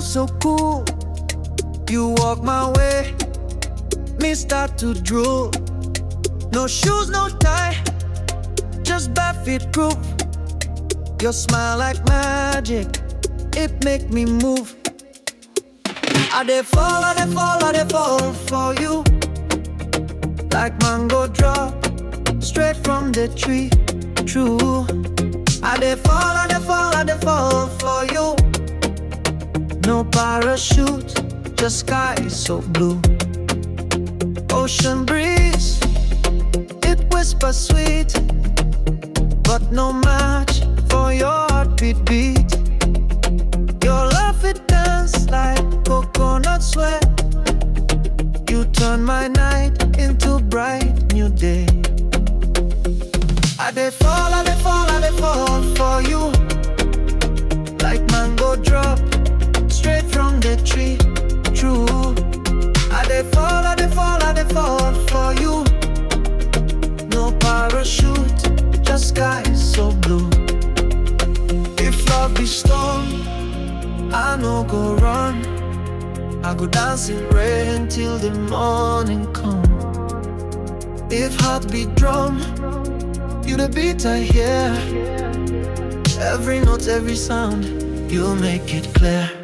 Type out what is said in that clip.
so cool. You walk my way, me start to drool. No shoes, no tie, just barefoot proof. Your smile like magic, it make me move. I dey fall, I dey fall, I dey fall for you. Like mango drop, straight from the tree. True. I dey fall, I dey fall, I dey fall for you. No parachute, just sky so blue. Ocean breeze, it whispers sweet, but no match for your heartbeat beat. Your love it dance like coconut sweat. You turn my night into bright new day. I dey fall, I dey fall, I dey fall for you. Like mango drop, straight from the tree. True. I dey fall, I dey fall, I dey fall for you. No parachute, just sky so blue. If love be storm, I no go run. I go dance in rain till the morning come. If heart be drum, you the beat I hear. Every note, every sound, you make it clear.